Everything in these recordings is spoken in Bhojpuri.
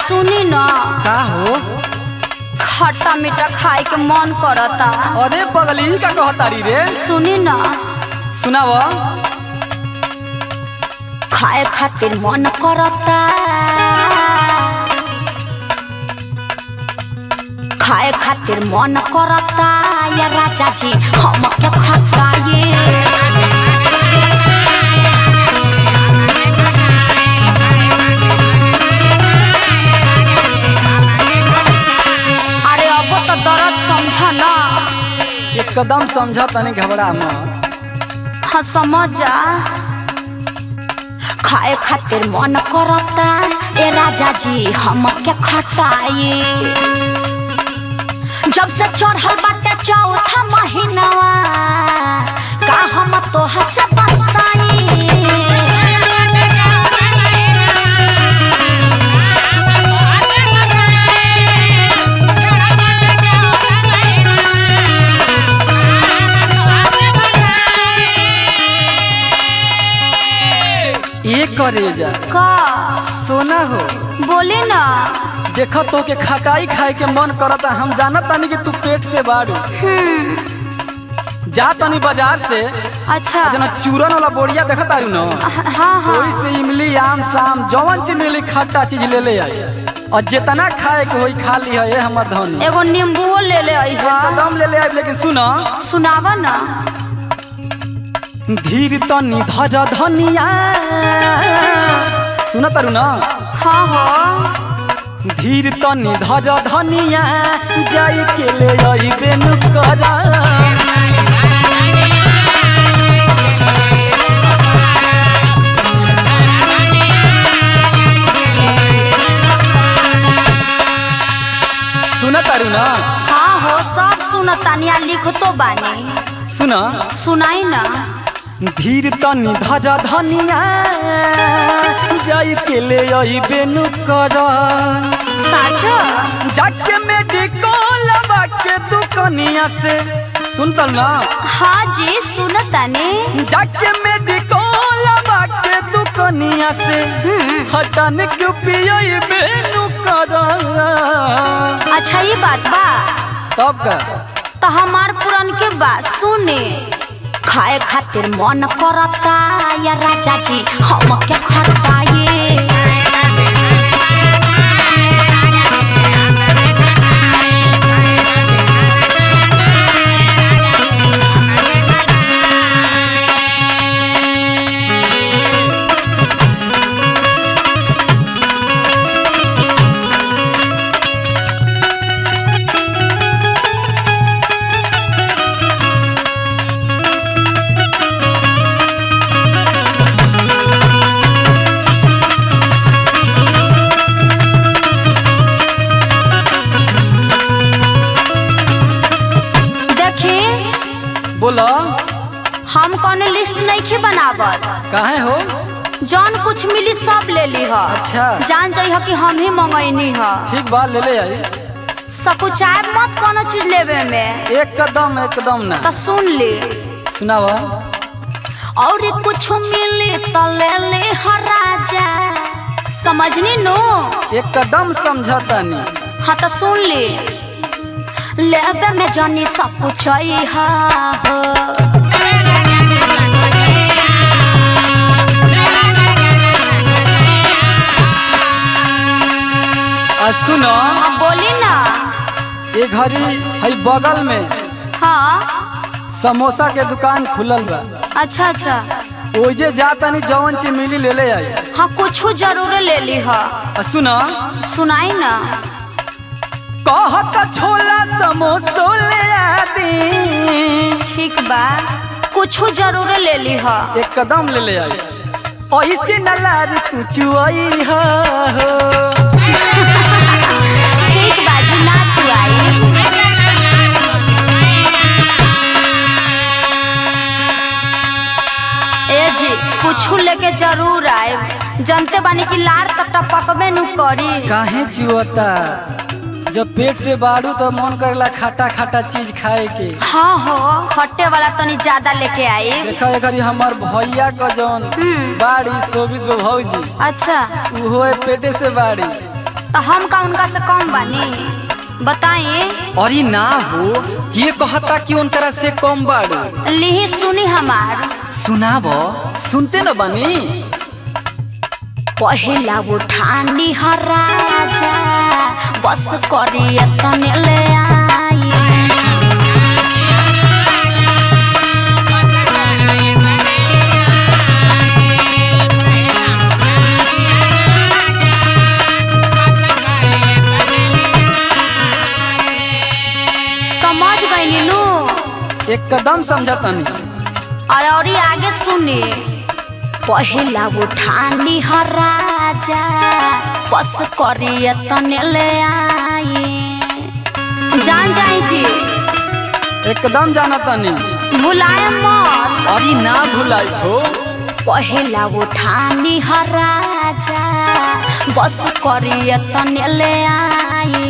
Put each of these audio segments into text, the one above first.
सुनी न का हो खट्टा मीठा खाए के मन करता अरे पगली का कहतारी रे सुनी न सुनाव खाए खातिर मन करता खाए खातिर मन करता ये राजा जी हम के खटाए अरे अब तो दर्द समझ ना एकदम समझ तनी घबरा मत हाँ समझ जा खाए खातिर मन करता ए राजा जी हम के खटाई जब से चढ़ल बाटे चौथा महीनावा का हम तो से बताई ये करे जा का सोना हो बोले ना देखो तो के खटाई खाए के मन करता हम जानत तानी कि तू पेट से बाड़ू जा तनी बाजार से अच्छा जना चूरन वाला बोरिया देखत तारू न हाँ हाँ ओही से इमली आम शाम जवन चीज मिली खट्टा चीज ले ले आई और जितना खाए के होई खा ली है हमर धन एगो नींबुओ ले ले आई कदम ले ले आई लेकिन सुना सुनावा ना धीर तनी धर धनिया सुन तारू न हाँ हो धीर तनी धर धनिया जाई के ले आई बेनु करा सुन तारू न हाँ हो सब सुनतानिया लिखतो बानी सुन सुनाई ना धीर तनी धर धनिया जाई के ले आई बेनु करा साचो जाके मेडिकल के दुकनिया से सुन तल ना हाँ जी सुनतानी जाके मेडिकल के दुकनिया से हटन क्यों पियई बेनु करा अच्छा ये बात बा तब का तो हमार पुरन के बात सुने खाए खातिर मन करता या राजा जी हम के खटाए देखी बोला हम कौन लिस्ट नहीं खे बनावत काहे हो जौन कुछ मिली सब ले ली ह अच्छा। जान जाइ कि हम ही मंगैनी ह ठीक बात ले ले आई सकुचाए मत कोनो चीज लेवे में एकदम एकदम ना तो सुन ली सुनावा और कुछ मिली तो ले ले ह राजा समझनी नु एकदम समझतानी हाँ तो सुन ली लेबे में जानी सब कुछ हा हो आ सुनो हाँ बोली ना ये घड़ी है बगल में हाँ समोसा के दुकान खुलल बा अच्छा अच्छा ओजे जातानी जवन चीज मिली ले ले आई हाँ कुछ जरूर ले ली ह आ सुनो सुनाई ना कहत छोला समोसो ले आदी ठीक बा कुछ जरूर ले ली ह एकदम ले ले आई ऐसे न लार तू चुआई हो ठीक बा जी ना छुआई ए जी कुछ लेके जरूर आए जनते बानी की लार त टपकबे नु करी काहे चुअता जब पेट से बाड़ू तो मन करेला खाटा खाटा चीज खाए के हाँ हो खट्टे वाला तनी ज्यादा लेके आई देखा एकरी हमार भैया क जौन हम्म। बाड़ी शोभित भौजी अच्छा उहो है पेटे से बाड़ी तो हम का उनका से कम बानी बताइए अरे ना हो ये कहता कि उनकरा से कम बाड़ू लिही सुनी हमार सुनाब सुनते न बनी पहिला उठानी ह राजा बस करिए तने ले आई समझ गई नु एकदम समझतनी और और ये आगे सुनी पहिला उठानी ह राजा बस करिए तने ले आई जान जाई जी एकदम जानतनी भुलाए मत अरे ना भुलाई हो पहिला उठानी ह राजा बस करिए तने ले आई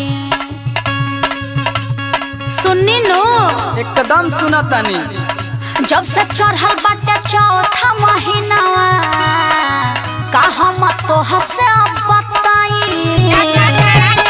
सुनी नु एकदम सुनतनी जब से चढ़ल बाटे चौथा महीनावा का हम तो हसे बताई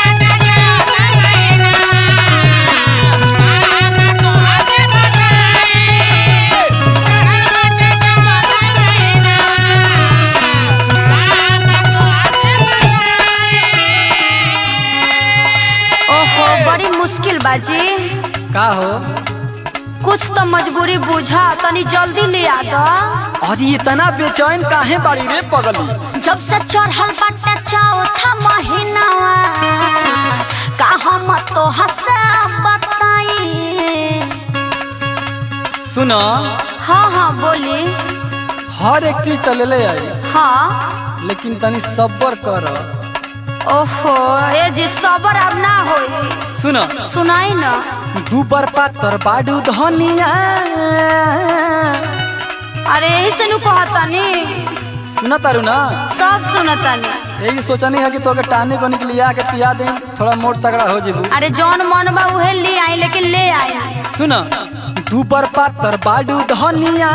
ओहो बड़ी मुश्किल बाजी का हो कुछ तो मजबूरी बुझा तनी जल्दी ले आ दो अरे इतना बेचैन काहे बाड़ी रे पगली जब से चढ़ल बाटे चौथा महीनावा का हम तो हसे बताई सुन हाँ हाँ बोली हर एक चीज तो ले ले आई हाँ लेकिन तनी सब्र कर ओफो ए जी सबर अब ना होई सुन सुनाई न दूबर पातर बाडू धनिया अरे यही से नु कहतानी सुन तारू ना सब सुनतानी यही सोचनी है कि तोके टाने को निकलिया के पिया दे थोड़ा मोट तगड़ा हो जेबू अरे जौन मन बा उहे ले आई लेकिन ले आई सुन दूबर पातर बाडू धनिया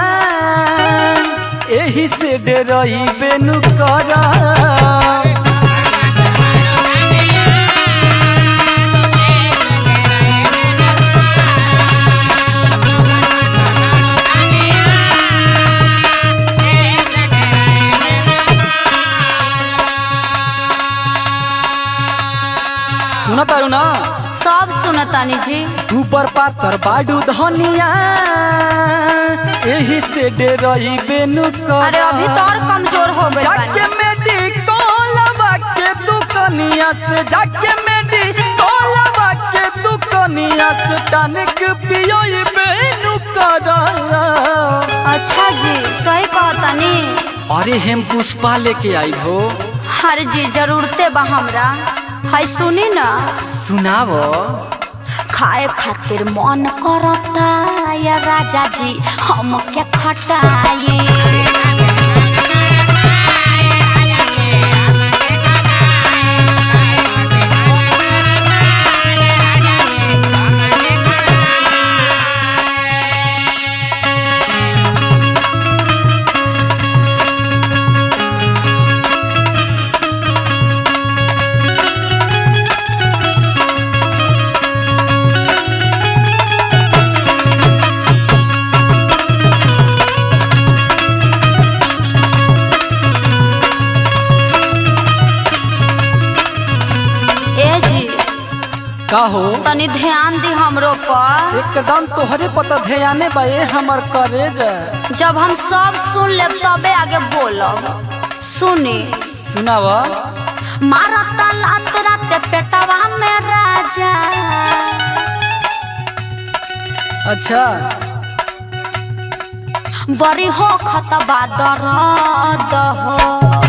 एही से डेरई बेनु करा सुन तारू ना सब सुनतानी जी ऊपर पातर बाडू धनिया एही से डेरई बेनु करा अरे अभी तो और कमजोर हो गई जाके मेडिकलवा के दुकनिया से जाके मेडिकलवा के दुकनिया से टनिक पियोई बेनु करा अच्छा जी सही कहतानी अरे हम पुष्पा लेके आई हो हर जी जरूरते बा हमरा है सुनी ना सुनाव खाए खातिर मन करता या राजा जी हम क्या खटाई ए जी का हो तनी ध्यान दी हमरो पर एकदम तोहरे पता ध्याने बा ए हमर करेज जब हम सब सुन लेब तबे आगे बोलब सुनी सुनाव मारता लात राते पेटवा में राजा अच्छा बड़ी हो खतबा दर्द हो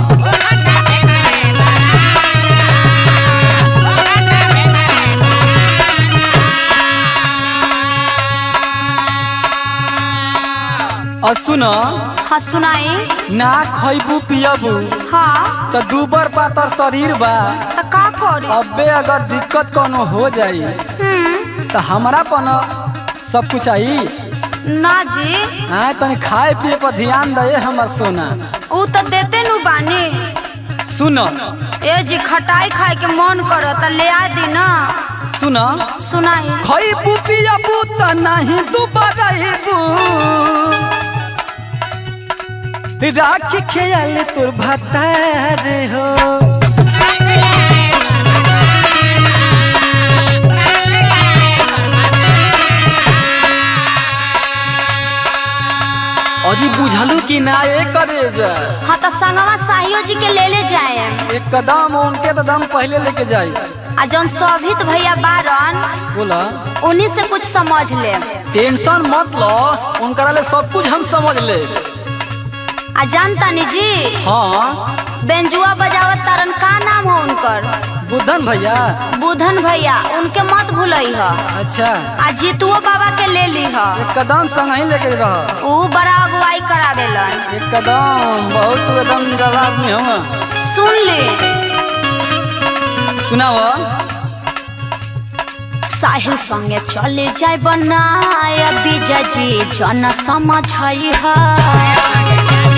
और सुन हाँ सुनाई ना खैबू पियबू हाँ तो दूबर पातर शरीर बा तो का करी अबे अगर दिक्कत कोनो हो जाई हम्म, तो हमारा पन सब कुछ आई ना जी हाँ तनी खाए पिए पर ध्यान दे हमर सोना ऊ तो देते नु बानी सुन ए जी खटाई खाए के मन करता ले आ दी ना सुना सुनाई खई पुपिया बूत नहीं दोबारा एबू राख खेल तोर भतार हो अजी बुझलू कि ना ये करे जा हाँ तो संगवा साहियो जी के ले ले जाए एक कदम उनके तो दम पहले लेके जाई आ जौन शोभित भैया बारन बोला उन्हीं से कुछ समझ ले टेंशन मत लो उनकरा ले सब कुछ हम समझ ले आ जानता नी जी हाँ बेंजुआ बजावत तारन का नाम हो उनकर बुद्धन भैया बुधन भैया उनके मत भूलई ह अच्छा आ जीतुओ बाबा के ले ली ह एक कदम संग ही लेके रह ऊ बड़ा अगुवाई करावेलन एक कदम बहुत तू एकदम निराला आदमी हो सुन ली सुनाव साहिल संगे चले जाय बनाय बीजा जी जन समझ ह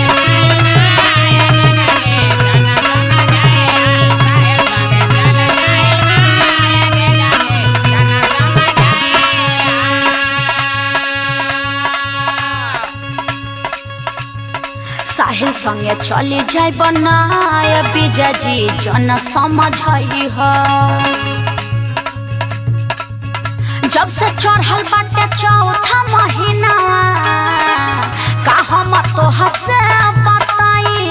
साहिल संगे चले जाय बनाय बीजा जी जन समझ ह जब से चढ़ल बाटे चौथा महीना का हम तो हसे बताई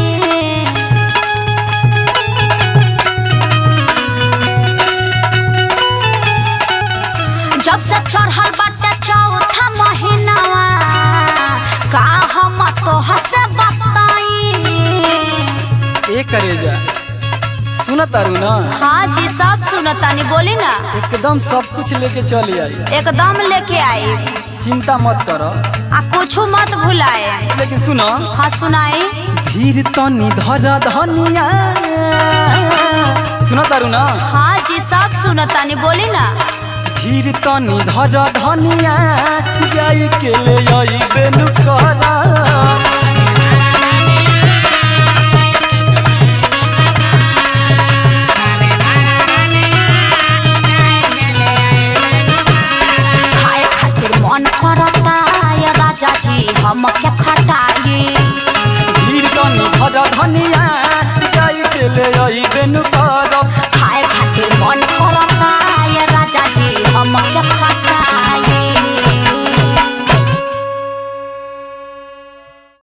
जब से चढ़ल बाटे चौथा महीना का हम तो हसे बताई ए करे जा सुन तारू ना हाँ जी सब सुनतानी बोली ना एकदम सब कुछ लेके चली आई एकदम लेके आई चिंता मत कर आ कुछ मत भुलाए लेकिन सुनो हाँ सुनाई धीर तनी धर धनिया सुन तारू ना हाँ जी सब सुनतानी बोली ना धीर तनी धर धनिया जाई के ले आई बेनु करा खाए खातिर मन करता या राजा जी हम के खटाई धीर तनी धर धनिया जाई के ले आई बेनु करा